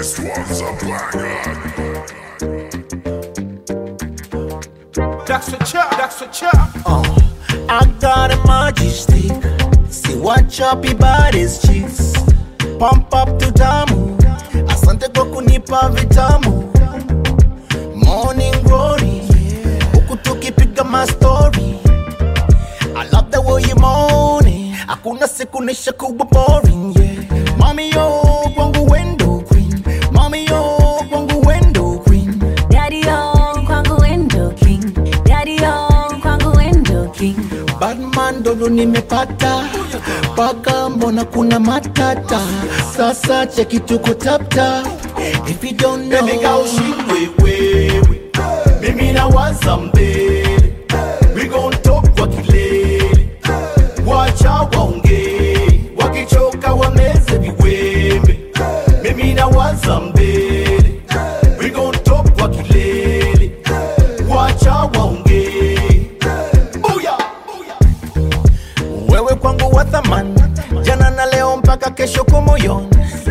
This one's a blackguard. That's a chop, that's a chop. I got a magic stick. See what choppy bodies cheeks. Pump up to tamu. Asante kwa kunipa vitamu. Morning glory. Huku tukipiga mastori. I love the way you moaning. Hakuna siku nisha kuwa boring, yeah. Mami yo, kwangu wendo queen. Mami yo, kwangu wendo queen. Daddy on kwangu window king. Daddy on kwangu window king. Batman dodo nimepata paka, mbona kuna matata? Sasa cheki tuko tapta, if you don't know Baby girl, ushindwe wewe, mimi nawaza mbele, we gon talk kwa kilele, wacha waongee, wakichoka wameze viwembe, mimi nawaza mbele, we gon talk kwa kilele, wacha waongee, booyah, booyah. wewe kwangu wa thamani, jana na leo mpaka kesho kwa moyoni.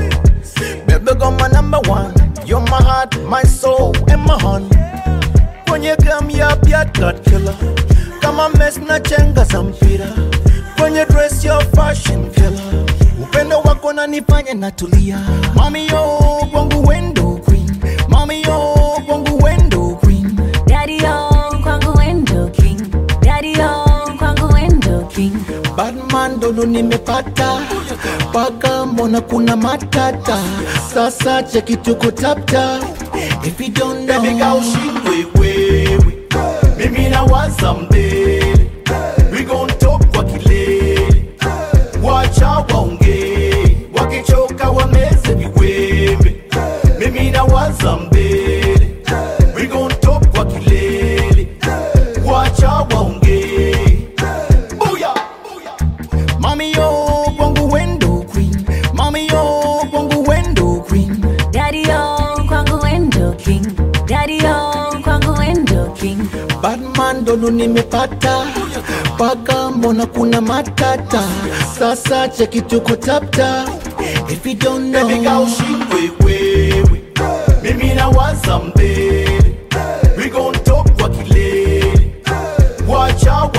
Baby girl my number one, you're my heart, my soul and my honey. Kwenye game ya Piat God killer, kama mess na chenga za mpira. Kwenye dress your fashion killer, upendo wako nanifanya natulia. Mami yo kwangu wendo queen, mami yo kwangu wendo queen. Daddy on kwangu window king. Daddy on kwangu window king. Batman dodo nimepata paka, mbona kuna matata? Sasa cheki tuko tapta, if you don't know Baby girl, ushindwe wewe, mimi nawaza mbele, we gon talk kwa kilele, wacha waongee, wakichoka wameze viwembe, mimi nawaza mbele, we gon talk kwa kilele, wacha waongee, booyah, booyah. Mami yo kwangu wendo queen, mami yo kwangu wendo queen. Daddy on kwangu window king. Daddy on kwangu window king. Batman dodo nimepata paka, mbona kuna matata? Sasa cheki tuko tapta, if you don't know Baby girl, ushindwe wewe, mimi nawaza mbele, we gon talk kwa kilele, wacha